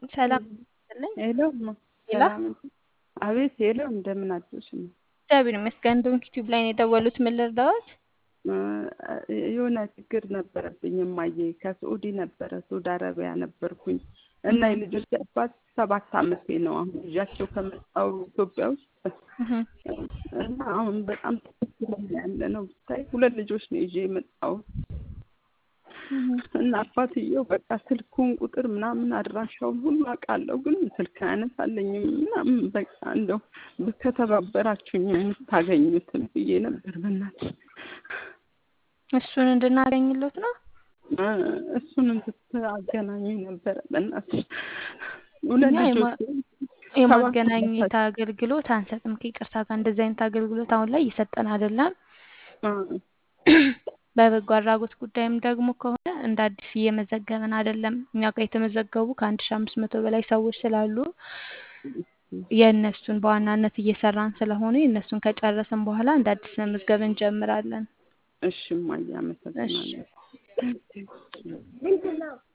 ሰላም ይስጥልኝ። ሄሎ እማ፣ ሄሎ ሰላም አቤት። ሄሎ እንደምን አደርሽ? እማ? እግዚአብሔር ይመስገን። ዶንክ ቲዩብ ላይ ነው የደወሉት። ምን ልርዳዎት? እ የሆነ ችግር ነበረብኝ እማዬ። ከስዑዲ ነበረ ሳውዲ አረቢያ ነበርኩኝ እና የልጆች አባት ሰባት አመቴ ነው አሁን ይዣቸው ከመጣሁ ኢትዮጵያ ውስጥ እና አሁን በጣም ትክክለኛ ያለ ነው ብታይ ሁለት ልጆች ነው ይዤ የመጣሁት እና አባትየው በቃ ስልኩን ቁጥር ምናምን አድራሻውን ሁሉ አውቃለሁ፣ ግን ስልክ አያነሳልኝም ምናምን በቃ እንደው ከተባበራችሁኝ የምታገኙትን ብዬ ነበር። በእናትህ እሱን እንድናገኝሎት ነው። እ እሱን እንድታገናኙ ነበረ በእናትህ ሁለት እኛ ልጆች የማገናኘት አገልግሎት አንሰጥም። ከይቅርታ ጋር እንደዚህ አይነት አገልግሎት አሁን ላይ እየሰጠን አይደለም። እ በበጎ አድራጎት ጉዳይም ደግሞ ከሆነ እንደ አዲስ እየመዘገብን አይደለም። እኛ ጋር የተመዘገቡ ከአንድ ሺ አምስት መቶ በላይ ሰዎች ስላሉ የእነሱን በዋናነት እየሰራን ስለሆነ የእነሱን ከጨረስን በኋላ እንደ አዲስ መመዝገብ እንጀምራለን። እሺ እማዬ አመሰግናለሁ።